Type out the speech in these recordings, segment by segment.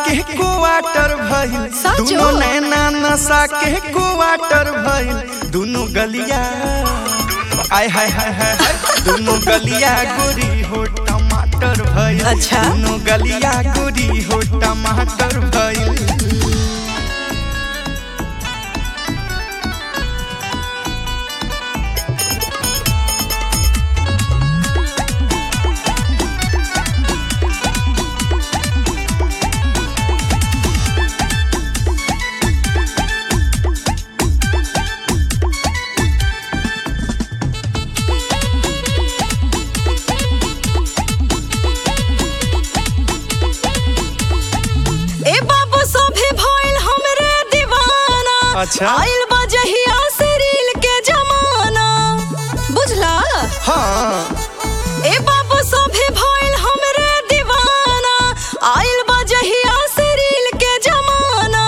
के क्वार्टर भइल साचो? दुनो नैना नशा के क्वार्टर भइल दुनो गलिया आय हाय हाय हाय हाय दुनो गलिया गोरी हो टमाटर भइल अच्छा। दुनो गलिया गोरी हो टमाटर भइल ए बाबू सभे भइल हमरे दीवाना अच्छा। आइल बा जहिया से रील के जमाना बुझला हाँ ए बाबू सभे भइल हमरे दीवाना आइल बा जहिया से रील के जमाना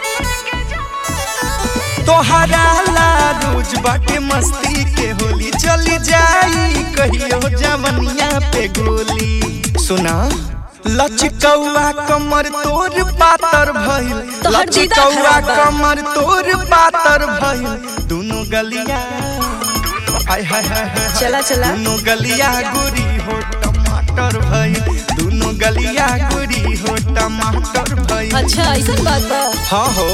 तोहरा ला रोज बाटे मस्ती के होली चली जाई कहियो जवनिया पे गोली सुना लचकौआ कमर तोर पातर भइल तोहर दीदा लचकौआ खराब बा। कमर तोर पातर भइल दोनों गलिया हाय हाय हाय हाय चला, चला। दोनों गलिया गोरी हो टमाटर भइल दोनों गलिया गोरी हो टमाटर भइल अच्छा ऐसा बात बा हाँ हो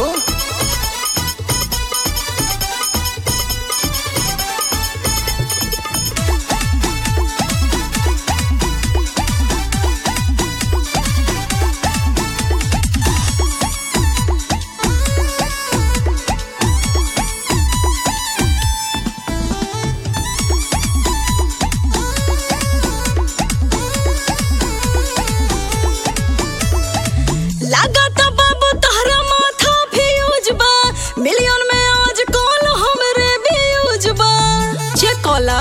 लागत बाबू तहरा माथा फ्यूज बा मिलियन में आज कॉल हमरे व्यूज बा चेक कॉला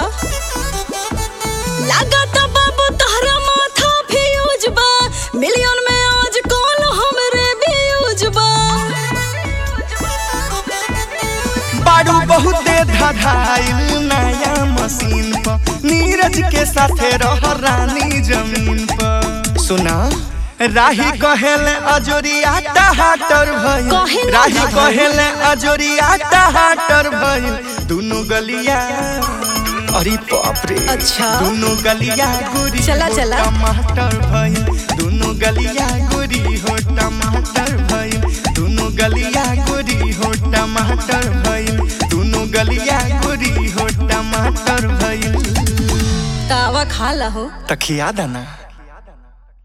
लागत बाबू तहरा माथा फ्यूज बा मिलियन में आज कॉल हमरे व्यूज बा बारू बहुते धधाइल नया मशीन पर नीरज के साथे रह रानी जमीन पर सुना राही कहेले अजोरिया टहाटर भइल कहे ना राही दादा। कहेले अजोरिया टहाटर भइल दोनों गलिया अरे बाप रे अच्छा। दोनों गलिया गोरी चला, हो चला। टमाटर भइल दोनों गलिया गोरी हो टमाटर भइल दोनों गलिया गोरी हो टमाटर भइल दोनों गलिया गोरी हो टमाटर भइल तावा खा ला हो तखिया दाना